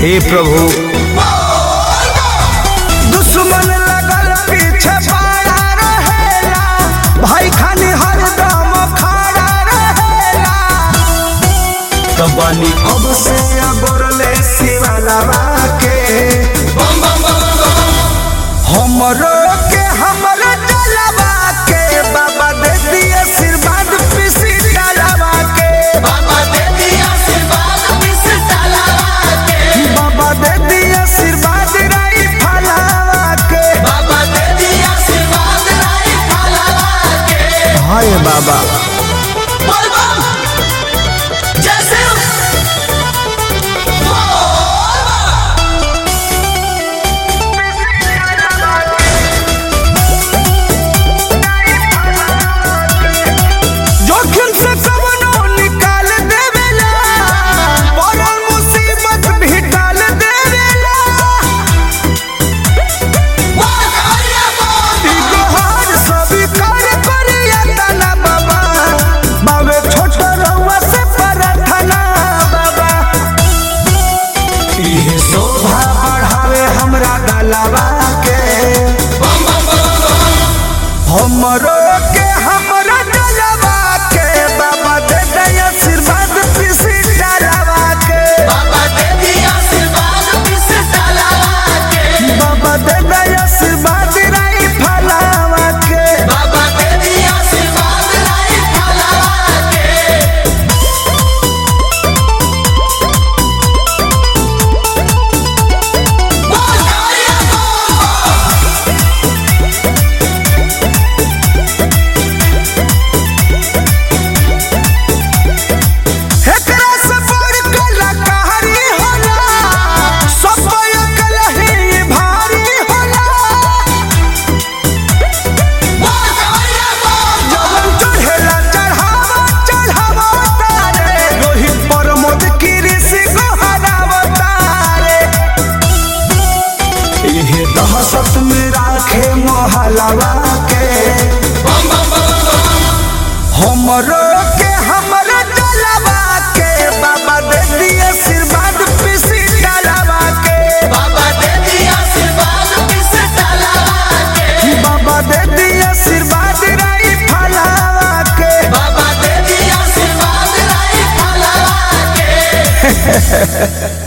हे प्रभु दुश्मन लगल पीछे पड़ा रहेला भाई खानी हरदम खड़ा रहेला तब बानी अब से अगोरले शिवलवा के हमरो के हमरो जलवा के बाबा दे दिए आशीर्वाद पिसी डालवा के बाबा दे दिए आशीर्वाद राई फलावा के हाय बाबा जोखिम से कवनो निकाल देवेला पड़ल मुसीबत भी टाल देवेला ई गोहार सभी कर करिया तना बाबा बावे छोट रउआ से प्रार्थना बाबा इहे शोभा बढ़ावे हमरा गलवा के हमरो के हमरा जलवा के बाबा दे दे आशीर्वाद पिसी डालवा के बाबा दे दे आशीर्वाद राई फलावा के एकरा से बड़ कलाकारी होला सब अकलही भारी होला जवन चढ़ेला चढ़ावा चढ़ावा तारे रोहित प्रमोद कृषि गोहरावा तारे इहे दहशत में राखे मोहलवा के हमरो के हमरो जलवा के बाबा दे दिए आशीर्वाद पिसी डालवा के बाबा दे दिए आशीर्वाद राई फलावा के